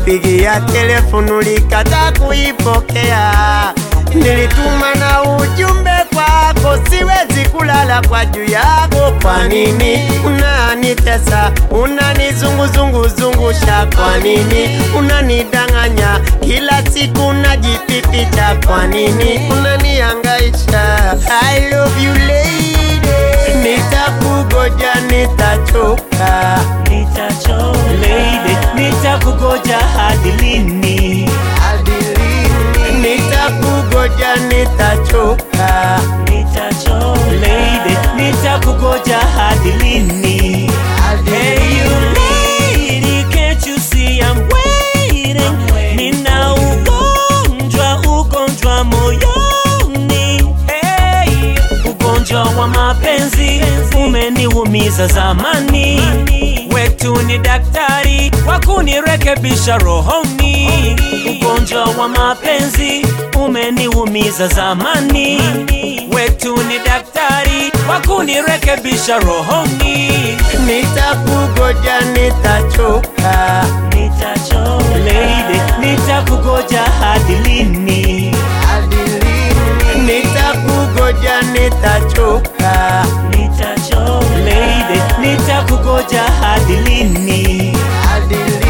nilikupigia telefonu likata kuipokea, nilituma na ujumbe kwako, siwezi kulala kwa juu yako. Kwa nini unanitesa, unanizunguzunguzungusha? Kwa nini unanidanganya kila siku, unajipipicha? Kwa nini unaniangaisha? I love you lady, nitakugoja, nitachoka Nitacho lady, nitakugoja hadi lini? hadi lini? Nitakugoja, nitachoka Nitacho lady, nitakugoja hadi lini? hadi Hey you lady, can't you see I'm waiting? Nina ugonjwa, ugonjwa moyoni. Hey, ugonjwa wa mapenzi umeniumiza zamani. Wetu ni daktari wa kunirekebisha rohoni. Ugonjwa wa mapenzi umeniumiza zamani. Wetu ni daktari wa kunirekebisha rohoni. Nitakugoja, nitachoka Nitacho lady, nitakugoja hadi lini? hadi lini? Nitakugoja, nitachoka Nitacho lady, nitakugoja hadi lini? hadi lini?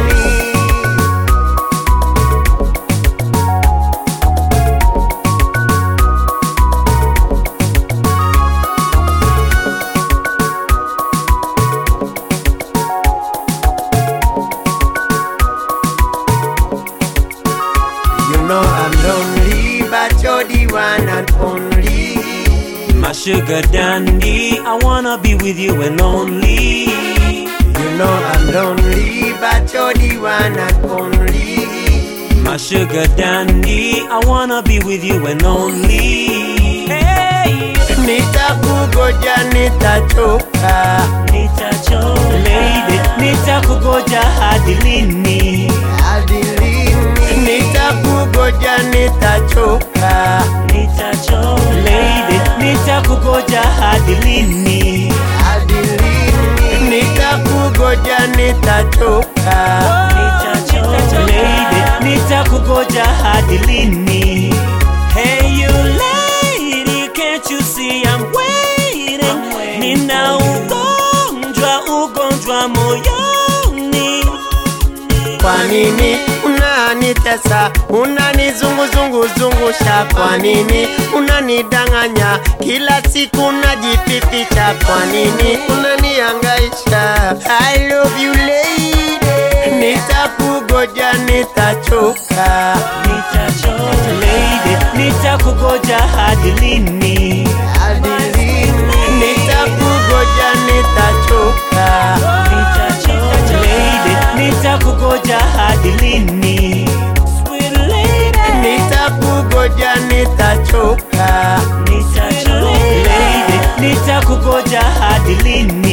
You know I'm lonely, but you're the one and only. My sugar dandy, I wanna be with you and only. You know I'm lonely, but you're the one and only. My sugar dandy, I wanna be with you and only. Hey, Nitakugoja, nitachoka nitacho lady, nitakugoja hadi lini? hadi lini? Nitakugoja, nitachoka Nitacho lady, nitakugoja hadi lini? hadi lini? Nitakugoja, nitachoka Nitacho lady, nitakugoja hadi lini? Hey you lady, can't you see I'm waiting? Nina ugonjwa, ugonjwa moyoni. Kwa nini unanitesa, unanizunguzunguzungusha? Kwa nini unanidanganya kila siku, unajipipicha? Kwa nini unaniangaisha? I love you lady, nitakugoja, nitachoka Nitacho lady, nitakugoja hadi lini? hadi lini? Nitakugoja, nitachoka Nitacho lady, nitakugoja hadi lini? Sweet lady, nitakugoja, nitachoka nitacho lady, nitakugoja hadi lini?